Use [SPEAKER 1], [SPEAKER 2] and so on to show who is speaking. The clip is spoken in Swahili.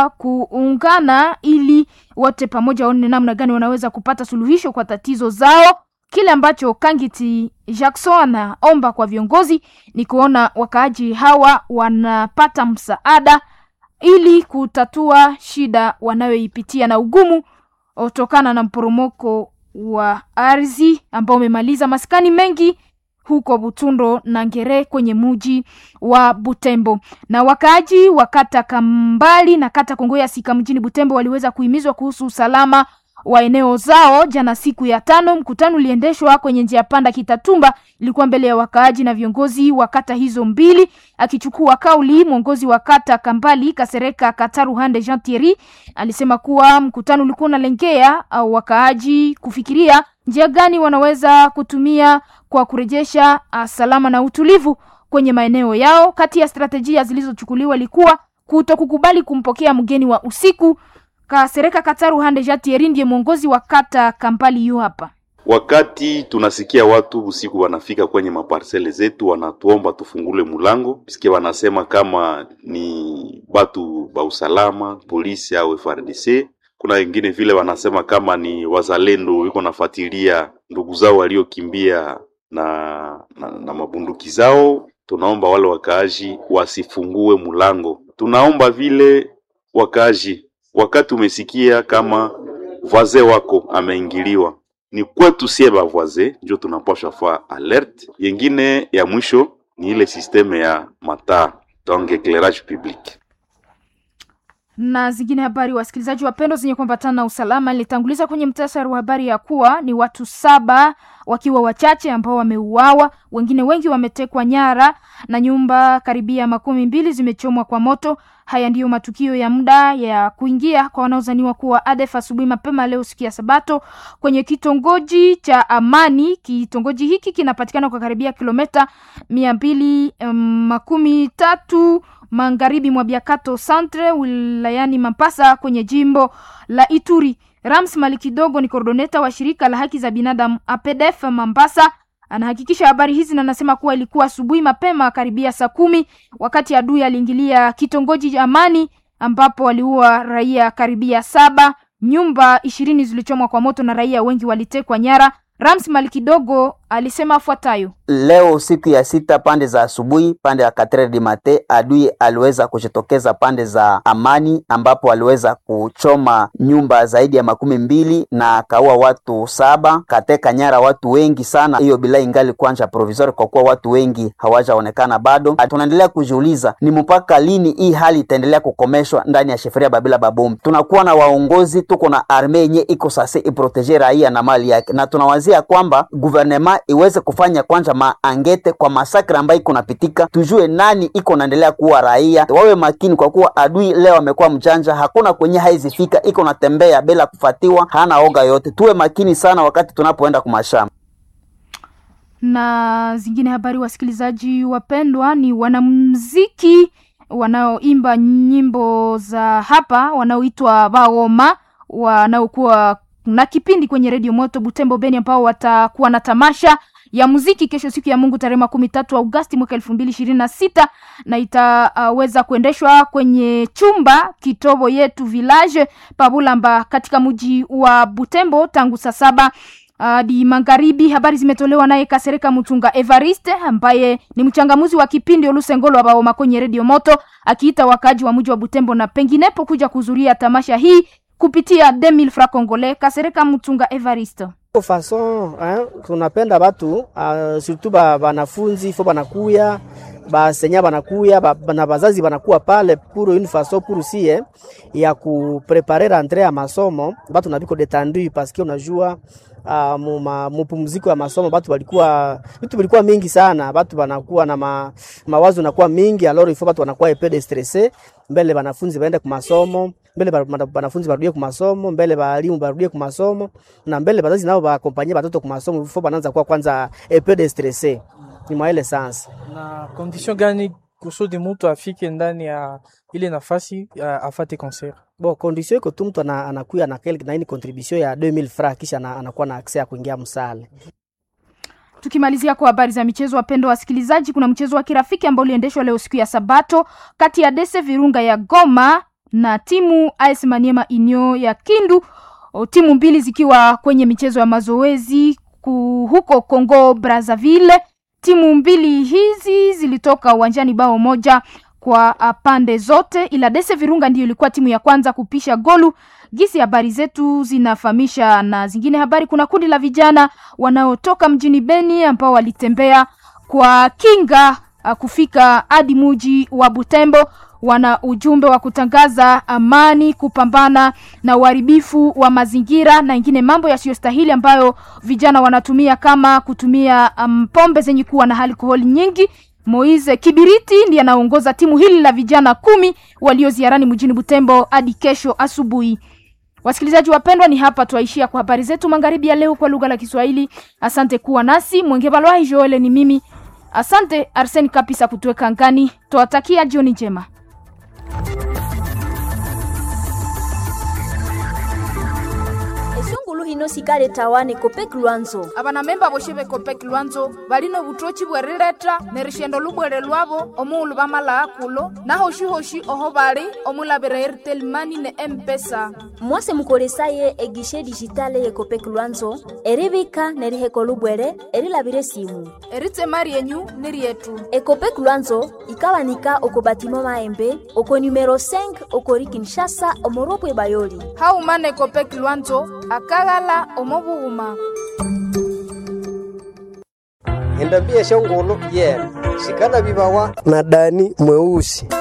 [SPEAKER 1] kuungana ili wote pamoja waone namna gani wanaweza kupata suluhisho kwa tatizo zao. Kile ambacho Kangiti Jackson anaomba kwa viongozi ni kuona wakaaji hawa wanapata msaada ili kutatua shida wanayoipitia na ugumu kutokana na mporomoko wa ardhi ambao umemaliza maskani mengi huko Butundo na Ngere kwenye muji wa Butembo. Na wakaaji wa kata Kambali na kata Kongoya Sika mjini Butembo waliweza kuhimizwa kuhusu usalama wa eneo zao jana siku ya tano. Mkutano uliendeshwa kwenye njia panda Kitatumba, ilikuwa mbele ya wakaaji na viongozi wa kata hizo mbili. Akichukua kauli, mwongozi wa kata Kambali Kasereka Kataruhande Jean Thierry alisema kuwa mkutano ulikuwa unalengea au wakaaji kufikiria njia gani wanaweza kutumia kwa kurejesha uh, salama na utulivu kwenye maeneo yao. Kati ya strategia zilizochukuliwa ilikuwa kutokukubali kumpokea mgeni wa usiku. Kasereka Kataru Hande Jatieri ndiye mwongozi wa kata Kampali yu hapa.
[SPEAKER 2] Wakati tunasikia watu usiku wanafika kwenye maparsele zetu, wanatuomba tufungule mulango, sikia wanasema kama ni batu ba usalama, polisi au FRDC. Kuna wengine vile wanasema kama ni wazalendo wiko nafuatilia ndugu zao waliokimbia na, na, na mabunduki zao. Tunaomba wale wakaaji wasifungue mulango. Tunaomba vile wakaaji wakati umesikia kama voisin wako ameingiliwa, ni kwetu sie ba voisin njo tunapasha fa alert. Yengine ya mwisho ni ile sisteme ya mataa donc eclairage public
[SPEAKER 1] na zingine habari, wasikilizaji wapendwa, zenye kuambatana na usalama. Nilitanguliza kwenye mtasari wa habari ya kuwa ni watu saba wakiwa wachache ambao wameuawa, wengine wengi wametekwa nyara na nyumba karibia makumi mbili zimechomwa kwa moto. Haya ndiyo matukio ya muda ya kuingia kwa wanaozaniwa kuwa ADF asubuhi mapema leo siku ya Sabato kwenye kitongoji cha Amani. Kitongoji hiki kinapatikana kwa karibia kilomita mia mbili um, makumi tatu magharibi mwa Biakato Centre wilayani Mapasa kwenye jimbo la Ituri. Rams Malikidogo ni koordoneta wa shirika la haki za binadamu APDF Mambasa anahakikisha habari hizi na anasema kuwa ilikuwa asubuhi mapema karibia saa kumi wakati adui aliingilia kitongoji cha Amani ambapo waliua raia karibia saba. Nyumba ishirini zilichomwa kwa moto na raia wengi walitekwa nyara. Rams Malikidogo alisema afuatayo:
[SPEAKER 3] Leo siku ya sita pande za asubuhi, pande ya katre di mate, adui aliweza kujitokeza pande za Amani ambapo aliweza kuchoma nyumba zaidi ya makumi mbili na akaua watu saba, kateka nyara watu wengi sana. Hiyo bila ingali kwanja provisori kwa kuwa watu wengi hawajaonekana bado. Tunaendelea kujiuliza ni mpaka lini hii hali itaendelea kukomeshwa ndani ya sheferia Babila Babomu. Tunakuwa na waongozi, tuko na arme yenye iko sase iproteje raia na mali yake, na tunawazia kwamba guvernema iweze kufanya kwanza maangete kwa masakra ambayo iko napitika, tujue nani iko naendelea kuwa raia. Wawe makini kwa kuwa adui leo amekuwa mjanja, hakuna kwenye haizifika, iko natembea bila kufatiwa, hana oga yote. Tuwe makini sana wakati tunapoenda kumashamba
[SPEAKER 1] na zingine habari. Wasikilizaji wapendwa, ni wanamuziki wanaoimba nyimbo za hapa wanaoitwa Baoma wanaokuwa na kipindi kwenye redio Moto Butembo Beni, ambao watakuwa na tamasha ya muziki kesho siku ya Mungu tarehe makumi tatu Agosti mwaka elfu mbili ishirini na sita na itaweza uh, kuendeshwa kwenye chumba kitobo yetu village Pabulamba katika mji wa Butembo tangu saa saba hadi uh, magharibi. Habari zimetolewa naye Kasereka Mutunga Evariste ambaye ni mchangamuzi wa kipindi Olusengolo wa Baoma kwenye redio Moto, akiita wakaji wa mji wa Butembo na penginepo kuja kuhudhuria tamasha hii kupitia 2000 francs congolais. Kasereka Mutunga Evariste
[SPEAKER 4] fason eh, tunapenda batu uh, surtout ba banafunzi fo banakuya basenya banakuya ba, na bazazi banakuwa pale pour une façon pour si eh, ya kuprepare rentrée ya masomo batu nabiko detendu parce que unajua uh, muma, mupumziko ya masomo batu balikuwa vitu vilikuwa mingi sana, batu banakuwa na ma, mawazo nakuwa mingi alors il faut batu banakuwa epe de stressé mbele banafunzi baende ku masomo mbele banafunzi barudie ku masomo mbele balimu barudie ku masomo na mbele bazazi nao baakompanye batoto ku masomo faut banaanza kuwa kwanza epe de stressé ni mwa ile sans
[SPEAKER 5] na condition gani kusudi mtu afike ndani ya ile nafasi afate concert
[SPEAKER 4] Bon, condition iko tu mtu anakuya na kelke na ini contribution ya 2000 francs kisha anakuwa na access ya kuingia msale.
[SPEAKER 1] Tukimalizia kwa habari za michezo, wapendwa wasikilizaji, kuna mchezo wa kirafiki ambao uliendeshwa leo siku ya Sabato kati ya Dese Virunga ya Goma na timu AS Maniema Inyo ya Kindu, o, timu mbili zikiwa kwenye michezo ya mazoezi ku, huko Congo Brazzaville. Timu mbili hizi zilitoka uwanjani bao moja kwa uh, pande zote, ila Dese Virunga ndiyo ilikuwa timu ya kwanza kupisha golu. Gisi habari zetu zinafahamisha na zingine habari, kuna kundi la vijana wanaotoka mjini Beni ambao walitembea kwa kinga uh, kufika hadi muji wa Butembo. Wana ujumbe wa kutangaza amani, kupambana na uharibifu wa mazingira na ingine mambo yasiyostahili ambayo vijana wanatumia kama kutumia um, pombe zenye kuwa na alkoholi nyingi. Moise Kibiriti ndiye anaongoza timu hili la vijana kumi walio ziarani mjini Butembo hadi kesho asubuhi. Wasikilizaji wapendwa, ni hapa twaishia kwa habari zetu magharibi ya leo kwa lugha la Kiswahili. Asante kuwa nasi. Mwenge Balwai Joele ni mimi. Asante Arseni Kapisa kutuweka ngani. Twawatakia jioni njema.
[SPEAKER 6] esungulu hino sikale tawane kopeki lwanzo
[SPEAKER 1] abana memba boshe bekopeki lwanzo balino butochi bwerileta ne rishendo lubwere lwabo omuulu bamala akulo nahoshi-hoshi oho bali omulabira airtel mani ne empesa
[SPEAKER 6] mwase mukolesaye egishe dijitale yekopeki lwanzo eribika neriheko lubwere erilabire simu
[SPEAKER 1] eritema ryenyu ni ryetu
[SPEAKER 6] ekopeki lwanzo ikabanika oko batimo maembe oko numero 5 okori kinshasa omoropwe bayoli
[SPEAKER 1] haumana ekopeki lwanzo akaghala omobughuma
[SPEAKER 7] endambia shongolo yena shikana bibawa na dani mweusi